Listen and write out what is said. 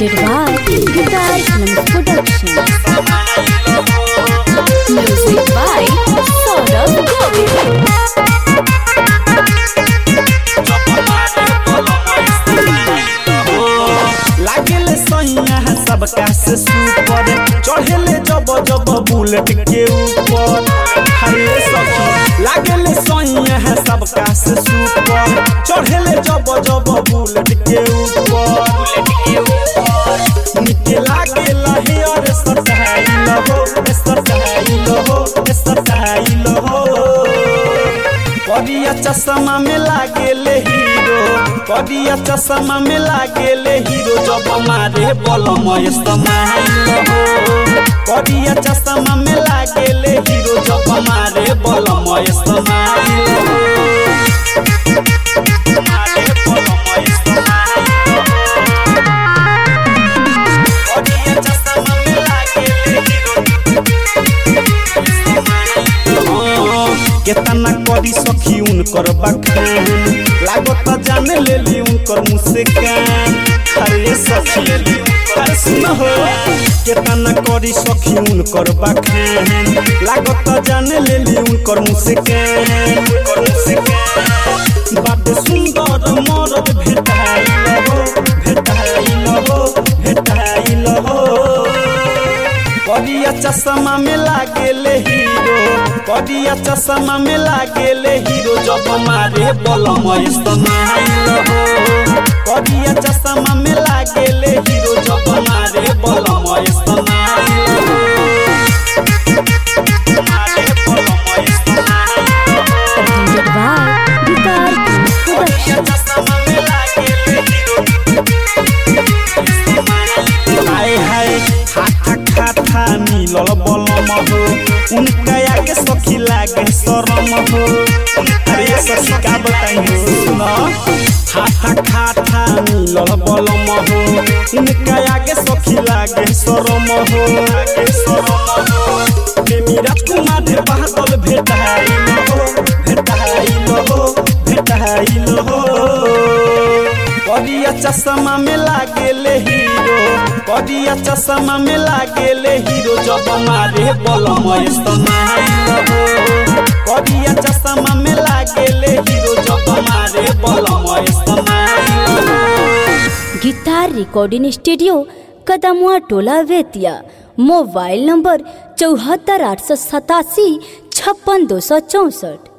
presented by Guitar Films Productions. Music by Saurabh Govind. लागेले सैया है सबका से सुपर चढ़ेले जब जब बुलेट के ऊपर हरे सखी लागेले सैया है सबका से सुपर चढ़ेले जब जब बुलेट के ऊपर निके लागेला हे और सटाइल हो सटाइल हो सटाइल हो करिया चश्मा में लागेले हीरो करिया चश्मा में लागेले हीरो जब मारे बलम इस्तेमाल हो करिया चश्मा में लागेले हीरो जब मारे बलम इस्तेमाल हो मारे बलम इस्तेमाल हो। करिया चश्मा में लागेले केतना करी सखी उनकर बखान लागत जाने लेली उनकर मुँह से कान अरे सखी अरे सुन हो केतना करी सखी उनकर बखान लागत जाने लेली उनकर मुँह से कान उनकर मुँह से कान बात सुंदर मरद भेटाइल हो भेटाइल हो भेटाइल हो करिया चश्मा में लागेले हीरो करिया चश्मा में लागेले हीरो जब मारे बलम इस्तेमाल हो करिया चश्मा में लागेले हीरो जब मारे बलम इस्तेमाल हो मारे बलम इस्तेमाल हो। Presented by Guitar Films करिया Productions. चश्मा में लागेले हीरो हाय हाय खाथा खाथा मिलल बलम हो उनका आगे सखी लागे शरम हो अरे सखी का बताई हो सुन खाथा खाथा मिलल बलम हो उनका आगे सखी लागे शरम हो लागे शरम हो प्रेमी राजकुमार बादल भेटाइल हो भेटाइल हो भेटाइल हो करिया चश्मा में लागेले हीरो करिया चश्मा में लागेले हीरो जब मारे बलम इस्तेमाल हो करिया चश्मा में लागेले हीरो जब मारे बलम इस्तेमाल हो गिटार रिकॉर्डिंग स्टूडियो कदमुआ टोला वेतिया मोबाइल नंबर चौहत्तर आठ सौ सतासी छप्पन दो सौ चौंसठ